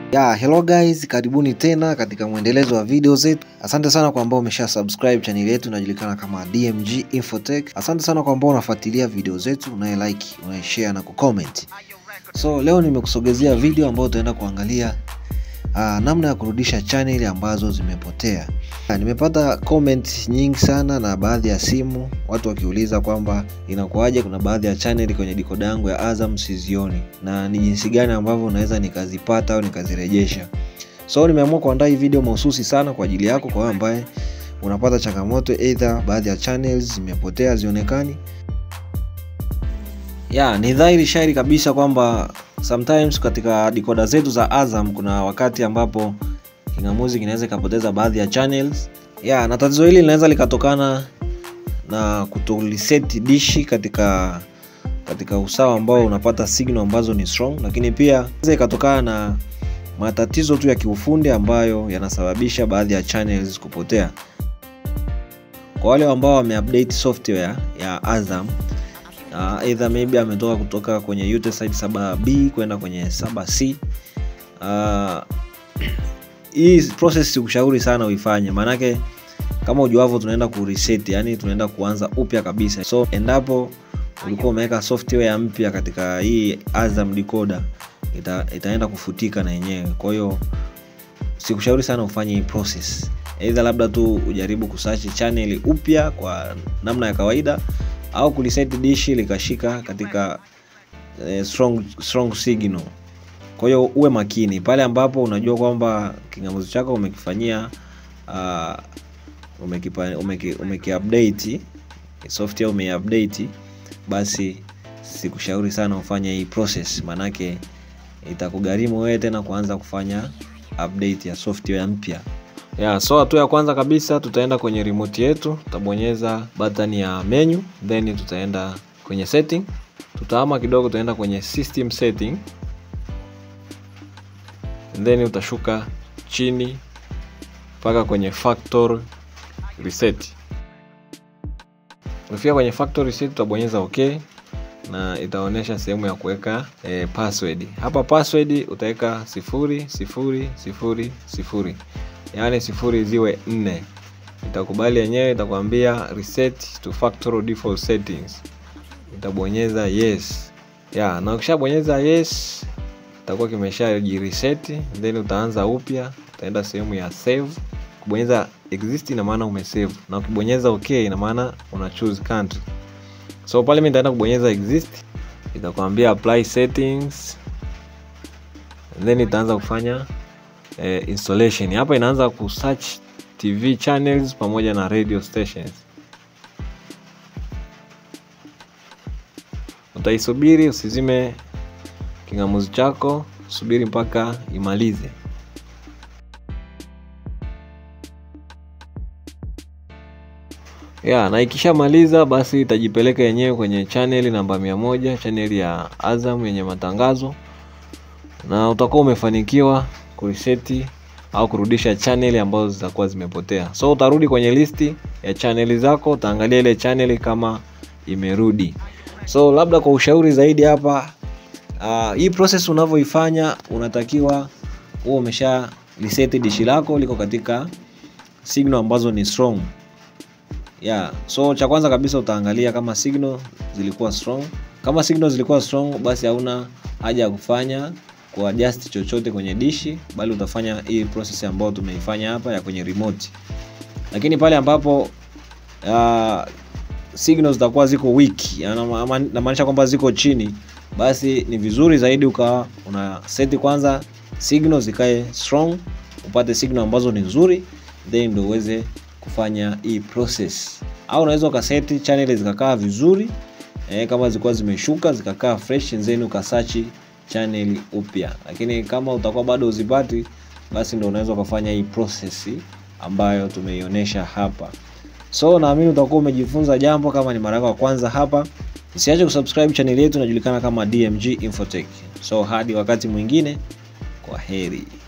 Ya, hello guys, karibuni tena katika mwendelezo wa video zetu. Asante sana kwa ambao umesha subscribe channel yetu inajulikana kama DMG Infotech. Asante sana kwa ambao unafuatilia video zetu, unaye like, unaye share na kucomment. So leo nimekusogezea video ambayo utaenda kuangalia uh, namna ya kurudisha channel ambazo zimepotea. Uh, nimepata comment nyingi sana na baadhi ya simu watu wakiuliza kwamba inakuwaje, kuna baadhi ya channel kwenye dikoda yangu ya Azam sizioni na ni jinsi gani ambavyo unaweza nikazipata au nikazirejesha. So nimeamua kuandaa hii video mahususi sana kwa ajili yako, kwa wewe ambaye unapata changamoto either baadhi ya channels zimepotea zionekani. Ya, ni dhahiri shairi kabisa kwamba sometimes katika dikoda zetu za Azam kuna wakati ambapo kingamuzi kinaweza ikapoteza baadhi ya channels. Ya, na tatizo hili linaweza likatokana na kutoliseti dishi katika katika usawa ambao unapata signal ambazo ni strong, lakini pia inaweza ikatokana na matatizo tu ya kiufundi ambayo yanasababisha baadhi ya channels kupotea. Kwa wale ambao wameupdate software ya Azam uh, either maybe ametoka kutoka kwenye Utelside 7B kwenda kwenye 7C uh, hii process sikushauri sana uifanye, maanake kama ujuavyo, tunaenda ku reset, yani tunaenda kuanza upya kabisa. So endapo ulikuwa umeweka software mpya katika hii Azam decoder ita, itaenda kufutika na yenyewe. Kwa hiyo sikushauri sana ufanye hii process, either labda tu ujaribu kusearch channel upya kwa namna ya kawaida au kuliset dishi likashika katika eh, strong, strong signal. Kwa hiyo uwe makini pale ambapo unajua kwamba kingamuzi chako umekifanyia uh, umekipa, umeki, umekiupdate software umeiupdate, basi sikushauri sana ufanye hii process, manake itakugharimu wewe tena kuanza kufanya update ya software mpya. Yeah, so hatua ya kwanza kabisa tutaenda kwenye remote yetu, tutabonyeza button ya menu, then tutaenda kwenye setting, tutahama kidogo, tutaenda kwenye system setting, then utashuka chini mpaka kwenye factory reset. Ukifika kwenye factory reset utabonyeza okay na itaonyesha sehemu ya kuweka e, password. Hapa password utaweka sifuri sifuri sifuri sifuri yaani sifuri ziwe nne. Itakubali yenyewe, itakwambia reset to factory default settings, itabonyeza yes ya na ukishabonyeza yes itakuwa kimesha jireset, then utaanza upya, utaenda sehemu ya save. Kubonyeza exist ina maana umesave, na ukibonyeza okay ina maana una choose country. So pale mimi nitaenda kubonyeza exist, itakwambia apply settings, then itaanza kufanya eh, installation. Hapa inaanza ku search TV channels pamoja na radio stations. Utaisubiri, usizime kingamuzi chako, subiri mpaka imalize. Ya, na ikishamaliza basi itajipeleka yenyewe kwenye channel namba mia moja, channel ya Azam yenye matangazo na utakuwa umefanikiwa kuriseti au kurudisha channel ambazo zitakuwa zimepotea. So utarudi kwenye listi ya channel zako, utaangalia ile channel kama imerudi. So labda kwa ushauri zaidi hapa, uh, hii process unavyoifanya unatakiwa uwe umesha reset dishi lako liko katika signal ambazo ni strong. Yeah, so cha kwanza kabisa utaangalia kama signal zilikuwa strong. Kama signal zilikuwa strong, basi hauna haja ya kufanya kuadjust chochote kwenye dishi, bali utafanya hii process ambayo tumeifanya hapa ya kwenye remote. Lakini pale ambapo uh, signals zitakuwa ziko weak, namaanisha kwamba ziko chini, basi ni vizuri zaidi ukawa una seti kwanza signals zikae strong, upate signal ambazo ni nzuri, then ndio uweze kufanya hii process. Au unaweza ukaseti channel zikakaa vizuri eh, kama zilikuwa zimeshuka zikakaa fresh, then ukasearch channel upya, lakini kama utakuwa bado uzipati, basi ndio unaweza ukafanya hii process ambayo tumeionyesha hapa. So naamini utakuwa umejifunza jambo. Kama ni mara yako ya kwanza hapa, usiache kusubscribe channel yetu inajulikana kama DMG Infotech. So hadi wakati mwingine, kwa heri.